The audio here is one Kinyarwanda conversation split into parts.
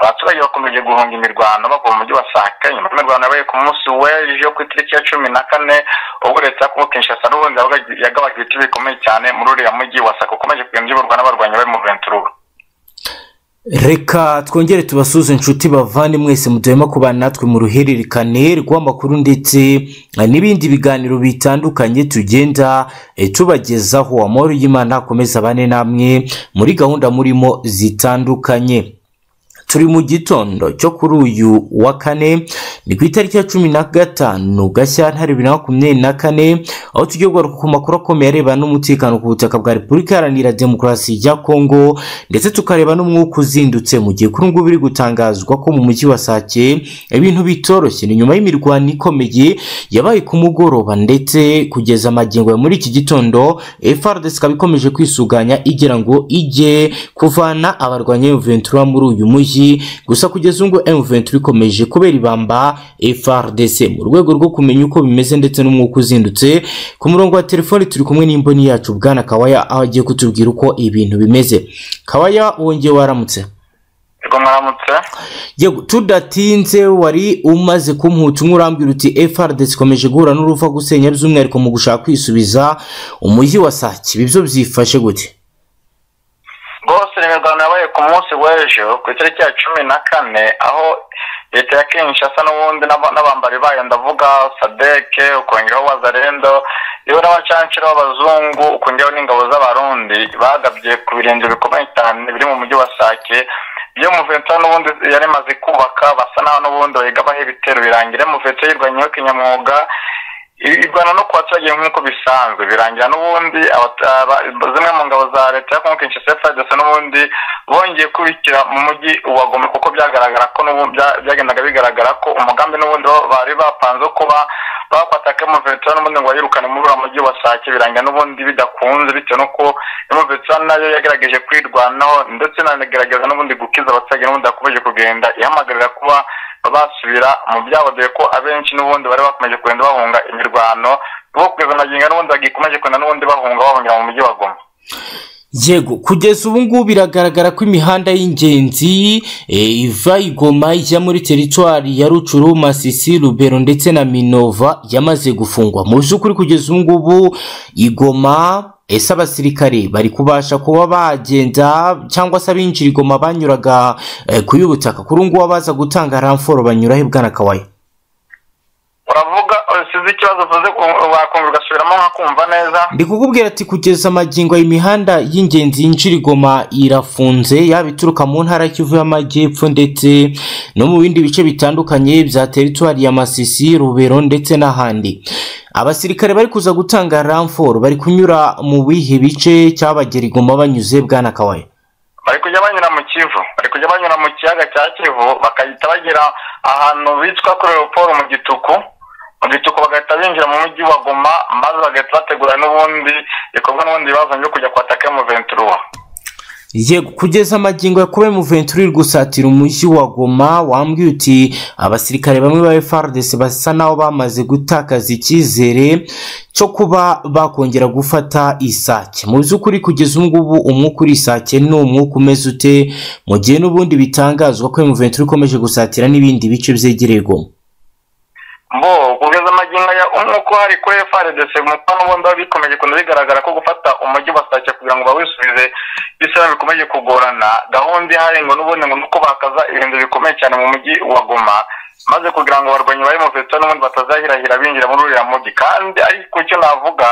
abaturage bakomeje guhunga imirwano bava mu mujyi wa sake nyuma y'imirwano yabaye ku munsi w'ejo ku itariki ya cumi na kane ubwo leta ya kongo kinshasa n'ubundi yagabanya ibiti bikomeye cyane muri uriya mujyi wa sake ukomeje kugenda uyoborwa n'abarwanyi bari mu ventururu reka twongere tubasuze inshuti bavane mwese muduhema kubana natwe mu ruhererekane rw'amakuru ndetse n'ibindi biganiro bitandukanye tugenda tubagezaho amahoro y'imana akomeza abane namwe muri gahunda murimo zitandukanye turi mu gitondo cyo kuri uyu wa kane ni ku itariki ya cumi na gatanu gashyantare bibiri na makumyabiri na kane aho tugiye kugaruka ku makuru akomeye arebana n'umutekano ku butaka bwa repubulika iharanira demokarasi ya kongo ndetse tukareba n'umwuka uzindutse mu gihe kuri ngubu biri gutangazwa ko mu mujyi wa sake ibintu bitoroshye ni nyuma y'imirwano ikomeye yabaye ku mugoroba ndetse kugeza amagingo ya muri iki gitondo frdc ikaba ikomeje kwisuganya igira ngo ijye kuvana abarwanya ventura muri uyu mujyi gusa kugeza ubu M23 ikomeje kubera ibamba FRDC mu rwego rwo kumenya uko bimeze ndetse n'umwuka uzindutse ku murongo wa telefoni turi kumwe n'imboni yacu bwana kawaya aho agiye kutubwira uko ibintu bimeze kawaya wongeye waramutse yego tudatinze wari umaze kumputa umwe urambwira uti FRDC ikomeje guhura n'uruva gusenya by'umwihariko mu gushaka kwisubiza umujyi wa sake ibi byo byifashe gute rwose imirwano yabaye ku munsi w'ejo ku itariki ya cumi na kane aho leta ya kinshasa n'ubundi n'abambari bayo ndavuga sadeke ukongeraho wazarendo yewe n'abacanshira b'abazungu ukongeraho n'ingabo z'abarundi bagabye ku birenge bikomeye cyane biri mu mujyi wa sake iyo muventura n'ubundi yari imaze kubaka basa naho n'ubundi bayigabaho ibitero birangira muventura yirwanyeho kinyamwuga irwana no ku baturage nk'uko bisanzwe birangira n'ubundi zimwe mu ngabo za leta ya kongo kinshasa fadese n'ubundi bongeye kubikira mu mujyi wa goma kuko byagaragara ko byagendaga bigaragara ko umugambi n'ubundi bari bapanze kuba bafata kemuvetura n'ubundi ngo bayirukane muri uriya mujyi wa sake birangira n'ubundi bidakunze bitewe n'uko kemuvetura nayo yagerageje kwirwanaho ndetse nanagerageza n'ubundi gukiza abaturage n'ubundi yakomeje kugenda ihamagarira kuba basubira mu byabo dore ko abenshi n'ubundi bari bakomeje kugenda bahunga imirwano bo kugeza amagingo n'ubundi bagikomeje kugenda n'ubundi bahunga bahungira mu mujyi wa goma yego kugeza ubu ngubu biragaragara ko imihanda y'ingenzi iva igoma ijya muri teritwari ya rucuru masisi rubero ndetse na minova yamaze gufungwa mu by'ukuri kugeza ubu ngubu igoma ese abasirikare bari kubasha kuba bagenda cyangwa se abinjira igoma banyuraga ku y'ubutaka kuri ubu ngubu abaza gutanga ramforo banyuraho ibwana kawaya uravuga usize ikibazo uvuze wakumva ugasubiramo nkakumva neza ndi kukubwira ati kugeza amagingo imihanda y'ingenzi yinjira igoma irafunze yaba ituruka mu ntara y'ikivu y'amajyepfo ndetse no mu bindi bice bitandukanye bya teritwari ya masisi rubero ndetse n'ahandi abasirikare bari kuza gutanga ramforo bari kunyura mu bihe bice cyabagera igoma banyuze bwanakawaya bari kujya banyura mu kivu bari kujya banyura mu kiyaga cya kivu bagahita bagera ahantu bitwa kuri leopold mu gituku mu gituku bagahita binjira mu mujyi wa goma maze bagahita bategura n'ubundi bikorwa n'ubundi bibazo byo kujya kwataka mu ventura yego kugeza amagingo ya kuba muventura iri gusatira umujyi wa goma wambwiye uti abasirikare bamwe ba frdc basa naho bamaze gutakaza icyizere cyo kuba bakongera gufata isake mu by'ukuri kugeza ubu ngubu umwuka uri isake ni umwuka umeze ute mu gihe n'ubundi bitangazwa ko muventura ikomeje gusatira n'ibindi bice byegereye goma bo kugeza amagingo ya umwuka uhari kuri frdc umupaka n'ubundi bikomeje kugenda bigaragara ko gufata umujyi wa sake kugira ngo bawisubize bisaba bikomeje kugorana gahunda ihari ngo n'ubundi ngo nuko bakaza ibintu bikomeye cyane mu mujyi wa goma maze kugira ngo abarwanyi bari mu veto n'ubundi batazahirahira binjira muri uriya mujyi kandi ariko icyo navuga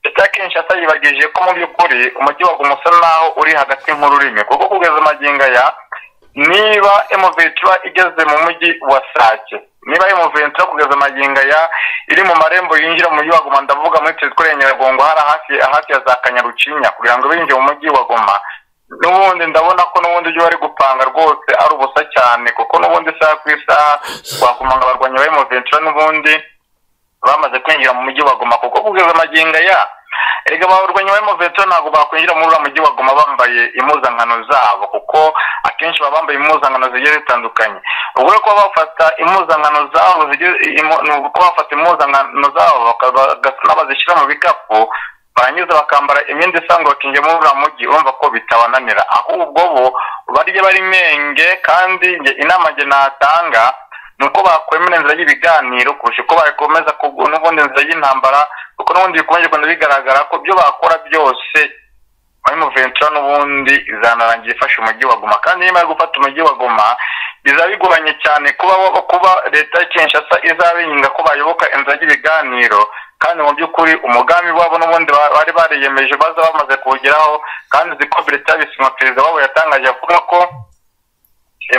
leta ya kinshasa yibagije ko mu by'ukuri umujyi wa goma usa naho uri hagati nk'ururimi kuko kugeza amagingo ya niba emoventura igeze mu mujyi wa sake niba ari muventura kugeza amagingo ya iri mu marembo yinjira mu mujyi wa goma ndavuga muri teritwari ya nyiragongo hari hafi ya za kanyarucinya kugira ngo binjire mu mujyi wa goma n'ubundi ndabona ko n'ubundi ibyo bari gupanga rwose ari ubusa cyane kuko n'ubundi isaha ku isaha wakumanga abarwanyi bari muventura n'ubundi bamaze kwinjira mu mujyi wa goma kuko kugeza amagingo ya erega abarwanyi bari muventura ntabwo bakwinjira muri uriya mujyi wa goma bambaye impuzankano zabo kuko akenshi baba bambaye impuzankano zigiye zitandukanye ubwo rero kuba bafata impuzankano zabo ni uko bafata impuzankano zabo n'abazishyira mu bikapu barangiza bakambara imyenda isanzwe bakinjira muri uriya mujyi urumva ko bitabananira ahubwo bo barya bari menge kandi njye inama njye natanga ni uko bakwemera inzira y'ibiganiro kurusha uko bakomeza n'ubundi inzira y'intambara kuko n'ubundi bikomeje kugenda bigaragara ko ibyo bakora byose muri muventura n'ubundi izanarangira ifasha umujyi wa goma kandi nyuma yo gufata umujyi wa goma biza bigoranye cyane kuba kuba leta ya kinshasa izabihinga ko bayoboka inzira y'ibiganiro kandi mu by'ukuri umugambi wabo n'ubundi bari bariyemeje baza bamaze kuwugeraho kandi uzi ko leta yabisinywa perezida wabo yatangaje avuga ko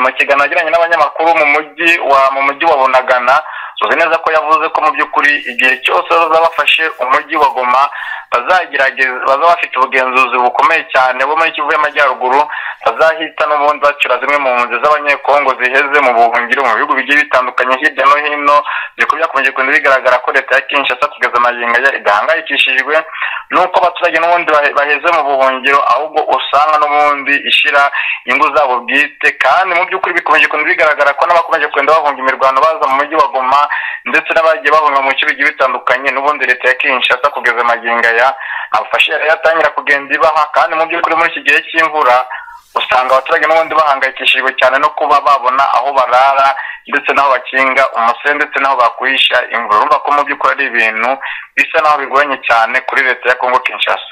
mu kiganiro yagiranye n'abanyamakuru mu mujyi wa mu mujyi wa bunagana tuzi neza ko yavuze ko mu by'ukuri igihe cyose bazaba bafashe umujyi wa goma bazagerageza bazaba bafite ubugenzuzi bukomeye cyane bo muri kivu y'amajyaruguru bazahita n'ubundi bacura zimwe mu mpunzi z'abanyekongo ziheze mu buhungiro mu bihugu bigiye bitandukanye hirya no hino dore ko byakomeje kugenda bigaragara ko leta ya kinshasa kugeza amagingo ya idahangayikishijwe n'uko abaturage n'ubundi baheze mu buhungiro ahubwo usanga n'ubundi ishyira inyungu zabo bwite kandi mu by'ukuri bikomeje kugenda bigaragara ko n'abakomeje kugenda bahunga imirwano baza mu mujyi wa goma ndetse n'abagiye bahunga mu bice bigiye bitandukanye n'ubundi leta ya kinshasa kugeza amagingo aya abafashe yatangira kugenda ibaha kandi mu by'ukuri muri iki gihe cy'imvura usanga abaturage n'ubundi bahangayikishijwe cyane no kuba babona aho barara ndetse n'aho bakinga umuse ndetse n'aho bakwisha imvura urumva ko mu by'ukuri ari ibintu bisa n'aho bigoranye cyane kuri leta ya kongo kinshasa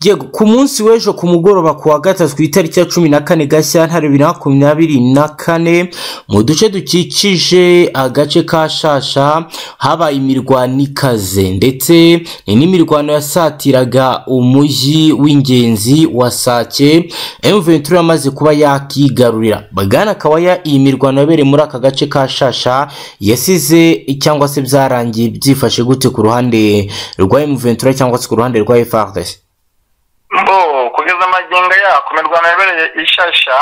yego ku munsi w'ejo ku mugoroba ku wa gatatu ku itariki ya cumi na kane gashyantare bibiri na makumyabiri na kane mu duce dukikije agace ka shasha habaye imirwano ikaze ndetse ni n'imirwano yasatiraga umujyi w'ingenzi wa sake emuventuri amaze kuba yakigarurira bagana kabaya iyi mirwano yabereye muri aka gace ka shasha yasize cyangwa se byarangiye byifashe gute ku ruhande rwa emuventuri cyangwa se ku ruhande rwa efardesi mbo kugeza amagingo yako imirwano yabereye ishasha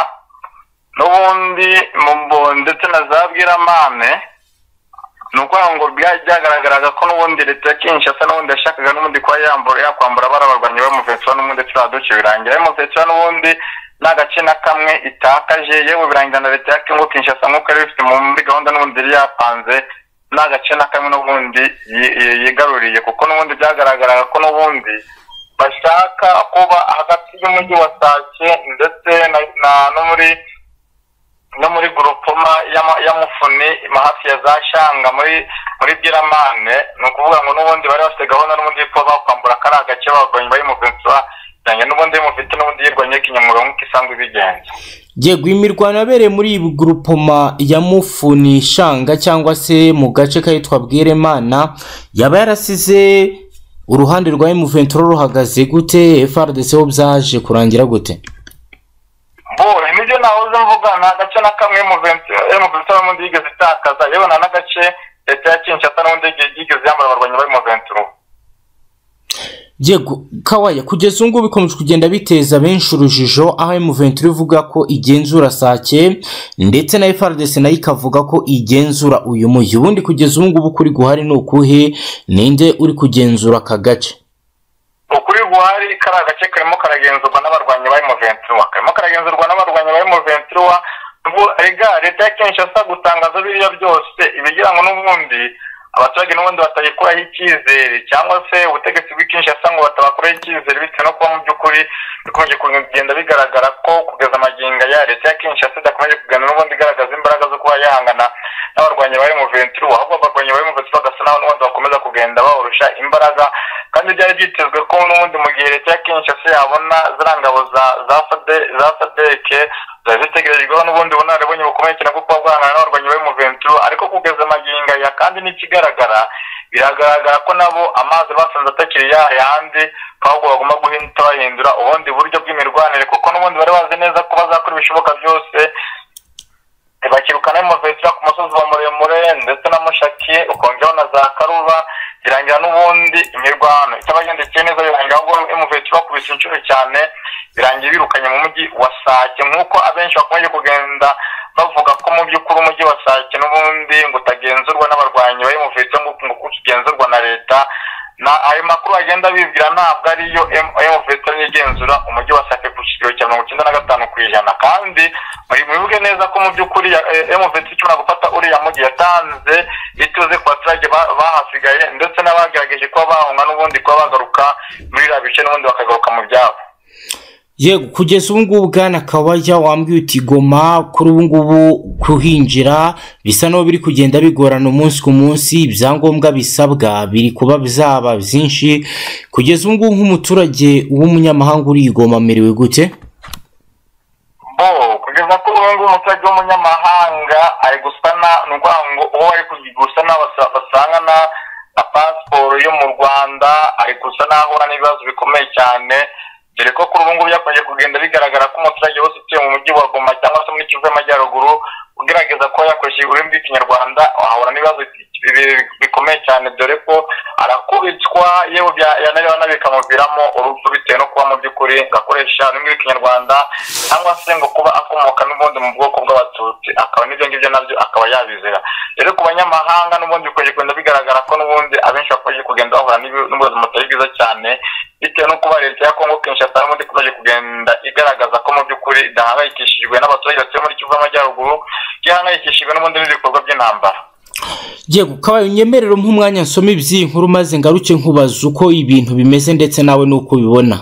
n'ubundi mbo ndetse na za bwiramane ni ukuvuga ngo byagaragaraga ko n'ubundi leta ya kinshasa n'ubundi yashakaga n'ubundi kuba yambura yakwambura barabarwanya bamuvetsura n'ubundi turiya duce birangira bamuvetsura n'ubundi ni agace na kamwe itakaje yewe birangira na leta ya kongo kinshasa nk'uko yari bifite muri gahunda n'ubundi yari yapanze ni agace na kamwe n'ubundi yigaruriye kuko n'ubundi byagaragaraga ko n'ubundi bashaka kuba hagati y'umujyi wa sake ndetse no muri no muri gurupoma ya mufuni hafi ya za shanga muri muri biramane ni ukuvuga ngo n'ubundi bari bafite gahunda n'ubundi ko bakwambura kari agace bagoye bayimuventura cyane n'ubundi mufite n'ubundi yirwanye kinyamwuga nk'uko isanzwe ibigenza yego imirwano yabereye muri gurupoma ya mufuni shanga cyangwa se mu gace kahitwa bwiremana yaba yarasize uruhande rwa emuventuro ruhagaze gute frdc ho byaje kurangira gute bo nibyo nahoze mvuga ni agace na kamwe emuventuro n'ubundi yigeze itakaza yewe nta n'agace leta ya kinshasa n'ubundi yigeze yambara abarwanyi b'emuventuro yego kawaya kugeza ubu ngubu bikomeje kugenda biteza benshi urujijo aho emuventuri ivuga ko igenzura sake ndetse na frdc nayo ikavuga ko igenzura uyu mujyi ubundi kugeza ubu ngubu kuri guhari ni ukuhe ninde uri kugenzura aka gace ukuri guhari kari agace karimo karagenzurwa n'abarwanyi ba emuventuri karimo karagenzurwa n'abarwanyi ba emuventuri rega leta ya kinshasa gutangaza biriya byose ibigira ngo n'ubundi abaturage n'ubundi batayikuraho icyizere cyangwa se ubutegetsi bw'ikinshasa ngo batabakoreho icyizere bitewe no kuba mu by'ukuri bikomeje kugenda bigaragara ko kugeza amagingo ya leta ya kinshasa idakomeje kugenda n'ubundi igaragaza imbaraga zo kuba yahangana n'abarwanyi ba emuventuri ahubwo abarwanyi ba emuventuri bagasa n'aho n'ubundi bakomeza kugenda bahorusha imbaraga kandi byari byitezwe ko n'ubundi mu gihe leta ya kinshasa yabona ziriya ngabo za fadeke zari zitegerejweho n'ubundi bunararibonye bukomeye cyane kuko bwahangana n'abarwanyi ba emuventuri ariko kugeza amagingo ya kandi n'ikigaragara biragaragara ko nabo amazi basanze atakiri ya yandi ahubwo bagomba guhita bahindura ubundi buryo bw'imirwanire kuko n'ubundi bari bazi neza ko bazakora ibishoboka byose bakirukana emuventuri ku musozi wa muremure ndetse na mushaki ukongeraho na za karuba birangira n'ubundi imirwano itabagendekeye neza birangira ahubwo emuventuri bakubise inshuro cyane birangiye birukanye mu mujyi wa sake nk'uko abenshi bakomeje kugenda bavuga ko mu by'ukuri umujyi wa sake n'ubundi ngo utagenzurwa n'abarwanyi bari mu ngo kuko ukigenzururwa na leta ayo makuru agenda bibwira ntabwo ariyo emuventuri igenzura umujyi wa sake ku kigero cya mirongo icyenda na gatanu ku ijana kandi muri mubivuge neza ko mu by'ukuri emuveti ishobora gufata uriya mugi yatanze ituze ku baturage bahasigaye ndetse n'abagerageje kuba bahunga n'ubundi kuba bagaruka muri biriya bice n'ubundi bakagaruka mu byabo yego kugeza ubu ngubu bwana kabajya wambwiye uti goma kuri ubu ngubu kuhinjira bisa n'aho biri kugenda bigorana umunsi ku munsi ibyangombwa bisabwa biri kuba bizaba byinshi kugeza ubu ngubu nk'umuturage w'umunyamahanga uri igoma amerewe gute kugeza kuri ubu ngubu umuturage w'umunyamahanga ari gusana ni ukuvuga ngo uwo ari gusa basangana na pasiporo yo mu rwanda ari gusa n'ahura n'ibibazo bikomeye cyane dore ko kuri ubu ngubu byakomeje kugenda bigaragara ko umuturage wese utuye mu mujyi wa goma cyangwa se muri kivu y'amajyaruguru ugerageza kuba yakoresheje ururimi rw'ikinyarwanda ahura n'ibibazo bikomeye cyane dore ko arakubitwa yewe yanareba bikamuviramo urupfu bitewe no kuba mu by'ukuri ngo akoresha ururimi rw'ikinyarwanda cyangwa se ngo kuba akomoka n'ubundi mu bwoko bw'abatutsi akaba n'ibyo ngibyo nabyo akaba yabizira rero ku banyamahanga n'ubundi bikomeje kugenda bigaragara ko n'ubundi abenshi bakomeje kugenda bahura n'ubuzima butari bwiza cyane bitewe no kuba leta ya kongo kinshasa n'ubundi ikomeje kugenda igaragaza ko mu by'ukuri idahangayikishijwe n'abaturage batuye muri kivu y'amajyaruguru ihangayikishijwe n'ubundi n'ibikorwa by'intambara yego kabaye unyemerere nk'umwanya nsoma iby'iyi nkuru maze ngaruke nkubaza uko ibintu bimeze ndetse nawe n'uko ubibona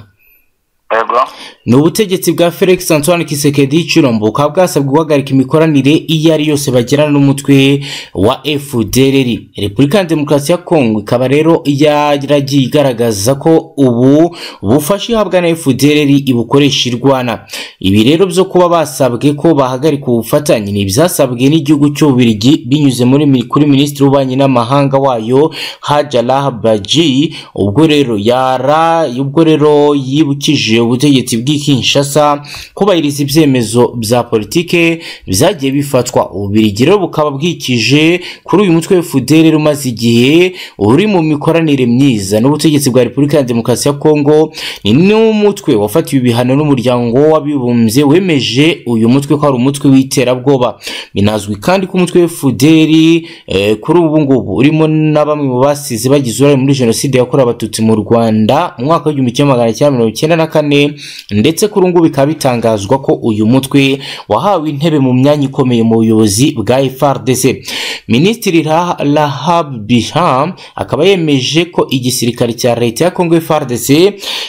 ni ubutegetsi bwa felix antoine kisekedi cirombo bukaba bwasabwe guhagarika imikoranire iyo ari yose bagirana n'umutwe wa fdrr repubulika ya demokarasi ya kongo ikaba rero yaragiye igaragaza ko ubu bufasha ihabwa na fdrr ibukoresha irwana ibi rero byo kuba basabwe ko bahagarika ubufatanye ni ibyasabwe n'igihugu cy'ububirigi binyuze muri kuri minisitiri w'ububanyi n'amahanga wayo hajarah baji ubwo rero yara ubwo rero yibukije ubutegetsi bw'i Kinshasa kubahiriza ibyemezo bya politike byagiye bifatwa ububirigi rero bukaba bwikije kuri uyu mutwe fudere umaze igihe uri mu mikoranire myiza n'ubutegetsi bwa repubulika ya demokarasi ya kongo ni n'umutwe wafatiwe ibihano n'umuryango w'abibumbye wemeje uyu mutwe ko ari umutwe w'iterabwoba binazwi kandi ko umutwe fuderi kuri ubu ngubu urimo na bamwe mu basize bagize uruhare muri jenoside yakorewe abatutsi mu rwanda mu mwaka w'igihumbi kimwe magana cyenda mirongo icyenda na kane ndetse kuri ubu bikaba bitangazwa ko uyu mutwe wahawe intebe mu myanya ikomeye mu buyobozi bwa FRDC minisitiri Rahab Biham akaba yemeje ko igisirikare cya leta ya Congo FRDC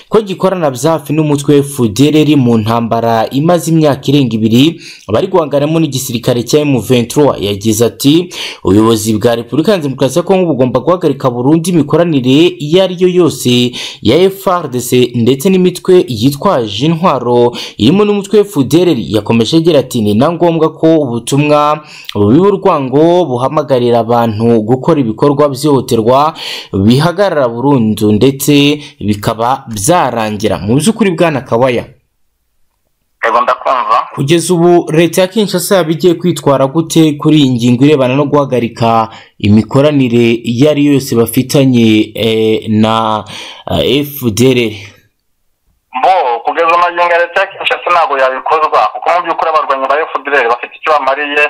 ko gikorana byafi n'umutwe FDLR mu ntambara imaze imyaka irenga ibiri bari guhanganamo n'igisirikare cya M23 yagize ati ubuyobozi bwa Repubulika ya Demokarasi ya Congo bugomba guhagarika burundu imikoranire iyo ari yo yose ya FRDC ndetse n'imitwe yitwaje intwaro irimo n'umutwe fudereri yakomeje agira ati ni na ngombwa ko ubutumwa bubiba urwango buhamagarira abantu gukora ibikorwa byihutirwa bihagarara burundu ndetse bikaba byarangira mu by'ukuri bwana kabaya kugeza ubu leta ya kinshasa yaba igiye kwitwara gute kuri iyi ngingo irebana no guhagarika imikoranire iyo ari yo yose bafitanye na efudereri bo kugeza amagingo ya leta ya kinshasa ntabwo yabikozwa kuko mu by'ukuri abarwanyi ba fdr bafite icyo bamariye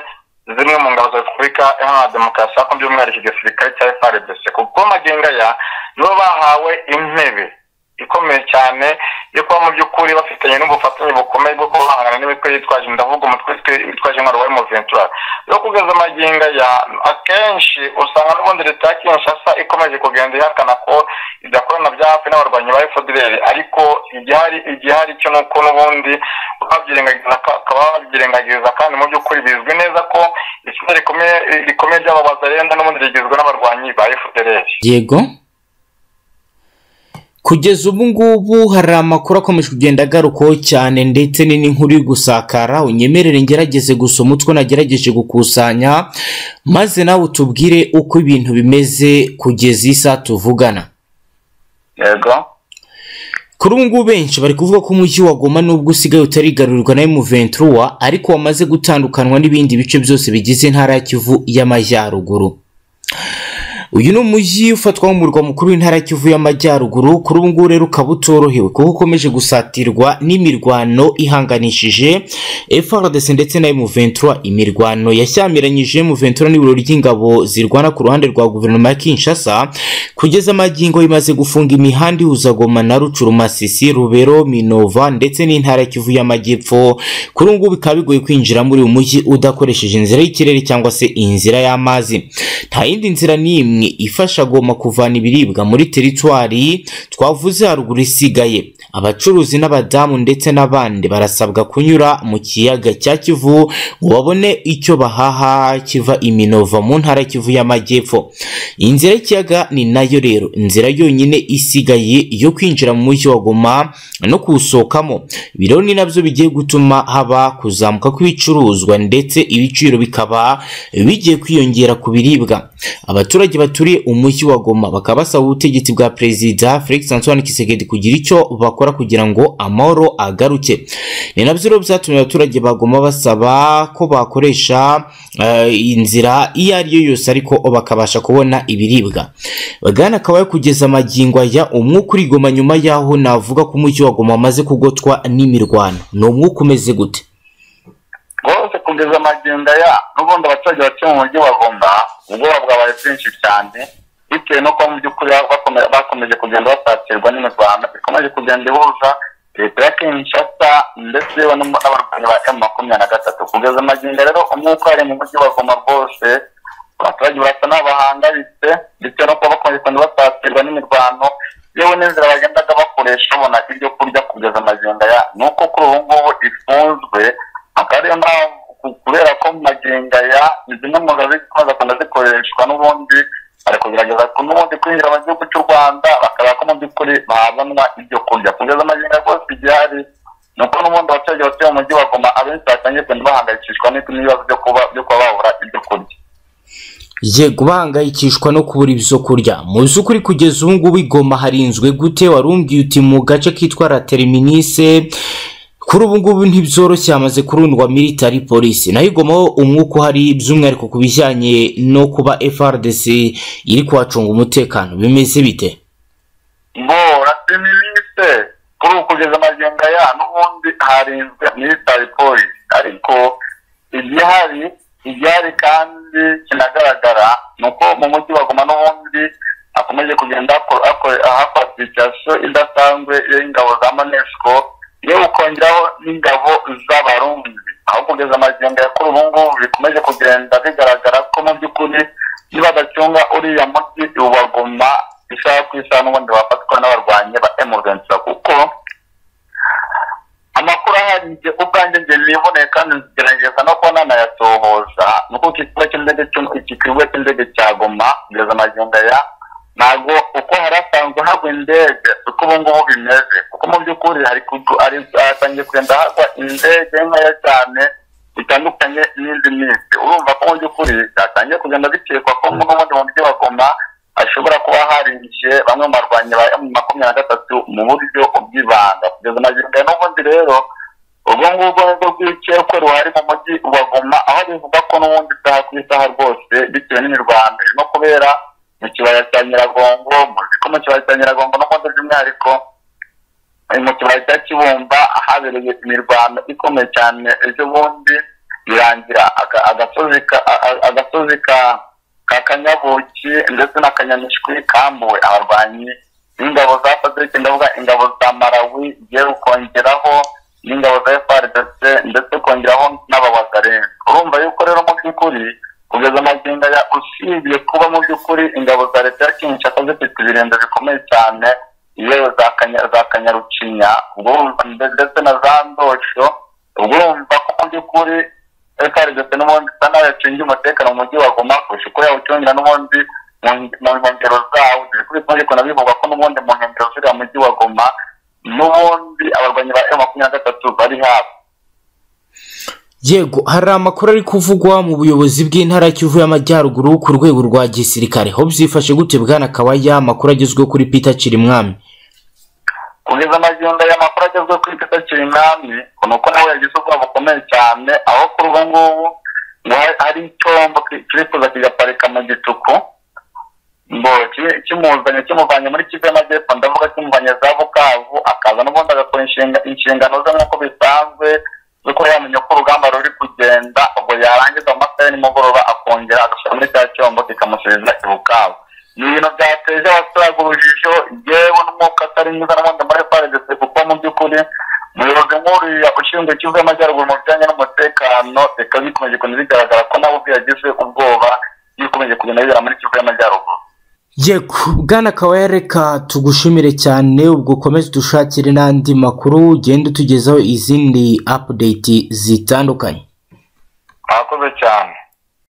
zimwe mu ngabo za repubulika iharanira demokarasi ariko by'umwihariko igisirikare cya frdc kuko amagingo aya nibo bahawe intebe ikomeye cyane yo kuba mu by'ukuri bafitanye n'ubufatanye bukomeye bwo guhangana n'imitwe yitwaje ndavuga umutwe witwaje intwaro wa emuventura yo kugeza amagingo aya akenshi usanga n'ubundi leta ya kinshasa ikomeje kugenda ihakana ko idakorana bya hafi n'abarwanyi ba fdr ariko igihari igihari cyo ni uko n'ubundi bakaba babyirengagiza kandi mu by'ukuri bizwi neza ko itsinda rikomeye rikomeye ry'ababaza renda n'ubundi rigizwe n'abarwanyi ba fdr yego kugeza ubu ngubu hari amakuru akomeje kugenda agarukaho cyane ndetse ni n'inkuru iri gusakara unyemerere ngerageze gusoma utwo nagerageje gukusanya maze nawe utubwire uko ibintu bimeze kugeza isa tuvugana yego kuri ubu ngubu benshi bari kuvuga ko umujyi wa goma nubwo usigaye utarigarurwa na M23 ariko wamaze gutandukanwa n'ibindi bice byose bigize intara ya Kivu y'amajyaruguru uyu ni umujyi ufatwa nk'umurwa mukuru w'intara ya kivu y'amajyaruguru kuri ubu ngubu rero ukaba utorohewe kuko ukomeje gusatirwa n'imirwano ihanganishije FRDC ndetse na M23 imirwano yashyamiranyije M23 n'ibiro ry'ingabo zirwana ku ruhande rwa guverinoma ya Kinshasa kugeza magingo imaze gufunga imihanda ihuza Goma na Rucuru Masisi Rubero Minova ndetse n'intara ya Kivu y'amajyepfo kuri ubu ngubu bikaba bigoye kwinjira muri uyu mujyi udakoresheje inzira y'ikirere cyangwa se inzira y'amazi nta yindi nzira n'imwe ifasha Goma kuvana ibiribwa muri teritwari twavuze haruguru isigaye abacuruzi n'abadamu ndetse n'abandi barasabwa kunyura mu kiyaga cya Kivu ngo babone icyo bahaha kiva iminova mu ntara ya Kivu y'amajyepfo inzira y'ikiyaga ni nayo rero inzira yonyine isigaye yo kwinjira mu mujyi wa Goma no kuwusohokamo ibi rero ni nabyo bigiye gutuma haba kuzamuka kw'ibicuruzwa ndetse ibiciro bikaba bigiye kwiyongera ku biribwa abaturage baturiye umujyi wa Goma bakaba basaba ubutegetsi bwa perezida Felix Antoine Tshisekedi kugira icyo bakora kugira ngo amahoro agaruke ni nabyo rero byatumye abaturage ba Goma basaba ko bakoresha eh, inzira iyo ari yo yose ariko bakabasha kubona ibiribwa Bwana akaba yakugeza amagingo aya umwuka uri Goma nyuma yaho navuga ko umujyi wa Goma wamaze kugotwa n'imirwano ni umwuka umeze gute rwose kugeza amagenda ya n'ubundi abaturage batuye mu mujyi wa Goma ubwoba bwabaye bwinshi cyane bitewe no kuba mu by'ukuri bakome- bakomeje kugenda basatirwa n'imirwano ikomeje kugenda ihuza leta ya kinshasa ndetse yewe n'umu- n'abarwanyi ba emu makumyabiri na gatatu kugeza amagenda rero umwuka wari mu mujyi wa Goma rwose abaturage barasa n'aho bahangayitse bitewe no kuba bakomeje kugenda basatirwa n'imirwano yewe n'inzira bagendaga bakoresha babona ibyo kurya kugeza amagenda ya ni uko kuri ubu ngubu ifunzwe akaba ariyo mpamvu ku- kubera ko maginga ya ni zimwe mu nzira zikomeza kugenda zikoreshwa n'ubundi bari kugerageza ku- n'ubundi kwinjira mu gihugu cy'u rwanda bakareba ko mu by'ukuri bahabonwa ibyo kurya kugeza amaginga rwose igihari ni uko n'ubundi abaturage batuye mu mujyi wa Goma abenshi batangiye kugenda bahangayikishwa n'iki- n'ibibazo byo kuba byo kuba babura ibyo kurya yego bahangayikishwa no kubura ibyo kurya mu by'ukuri kugeza ubu ngubu igoma harinzwe gute warumbwiye uti mu gace kitwa la terminise kuri ubu ngubu ntibyoroshye hamaze kurundwa military police nayo igoma ho umwuka uhari by'umwihariko ku bijyanye no kuba FRDC iri kuhacunga umutekano bimeze bite ngo rasiministe kuri ubu kugeza amagenga ya n'ubundi harinzwe military police ariko igihari igihari kandi kinagaragara ni uko mu mujyi wa Goma n'ubundi hakomeje kugenda hakor- hakore- hakora application idasanzwe y'ingabo za monesco yewe ukongeraho n'ingabo z'abarundi aho kugeza amagenga ya kuri ubu ngubu bikomeje kugenda bigaragara ko mu by'ukuri nibadacunga uriya mujyi ubaguma isaha ku isaha n'ubundi bafatwa n'abarwanyi ba emurensa kuko amakuru ahari njye ubwanjye njye niboneye kandi ngerageza no kuba nanayatohoza ni uko iki kibuga cy'indege cy'u- iki kibuga cy'indege cya goma kugeza amagingo aya ntabwo uko hari hasanzwe hagwa indege uko ubu ngubu bimeze kuko mu by'ukuri hari kudu- hari- hatangiye kugenda hagwa indege nkeya cyane bitandukanye n'indi minsi urumva ko mu by'ukuri byatangiye kugenda bikekwa ko n'ubundi mu mujyi wa Goma hashobora kuba harinjiye bamwe mu barwanyi ba emu makumyabiri na gatatu mu buryo bw'ibanga kugeza amagingo aya n'ubundi rero urwo ngurwo ni rwo rw'ikekwe ruhari mu mujyi wa Goma aho bivugwa ko n'ubundi isaha ku isaha rwose bitewe n'imirwano irimo kubera mu kibaya cya Nyiragongo muzi ko mu kibaya cya Nyiragongo n'ubundi by'umwihariko mu kibaya cya Kibumba habereye imirwano ikomeye cyane ejo bundi birangira aga- agasozi ka- a- a- agasozi ka- ka kanyabuki ndetse n'akanyamishwi kambuwe abarwanyi n'ingabo za fadrike ndavuga ingabo za marawi igiye kongeraho n'ingabo za frdc ndetse kongeraho n'abawazare urumva yuko rero mu by'ukuri kugeza amagingo ya usibye kuba mu by'ukuri ingabo za leta ya kinshasa zifite ibirenge bikomeye cyane yewe za Kanya- za kanyarucinya ubwo urumva nde- ndetse na za ndosho ubwo urumva ko mu by'ukuri FRDC n'ubundi isa naho yacungiye umutekano mu mujyi wa Goma kurusha uko yawucungira n'ubundi mu mu nkengero zawo bikomeje kuna bivugwa ko n'ubundi mu nkengero z'uriya mujyi wa Goma n'ubundi abarwanyi ba M makumyabiri na gatatu bari hafi Yego hari amakuru ari kuvugwa mu buyobozi bw'intara ya Kivu y'amajyaruguru ku rwego rwa gisirikare ho byifashe gute bwana Kabaya amakuru agezweho kuri Peter Kirimwami kugeza amagenda y'amakuru agezwe kuri Peter Kirimwami ni uko nawe yagize ubwoba bukomeye cyane aho kuri ubu ngubu ngo hari- hari icyombo ki- kiri kuza kigaparika mu gituku ngo ki- kimuzanye kimuvanye muri kivu y'amajyepfo ndavuga kimuvanye za bukavu akaza n'ubundi agakora inshinga- inshingano ze nk'uko bisanzwe z'uko yamenya ko urugamba ruri kugenda ubwo yarangiza mu masaha ya nimugoroba akongera agashyira muri cya cyombo kikamusubiza i bukavu ni ibintu byateje abaturage urujijo yewe n'umwuka atari mwiza n'ubundi muri faredese kuko mu by'ukuri umuyobozi nk'uriya ushinzwe kivu y'amajyaruguru mu bijyanye n'umutekano bikaba bikomeje kugenda bigaragara ko nawe ubwe yagize ubwoba bikomeje kugenda bibera muri kivu y'amajyaruguru yego bwana kawaya reka tugushimire cyane ubwo ukomeze dushakire n'andi makuru ugenda utugezaho izindi apudeti zitandukanye murakoze cyane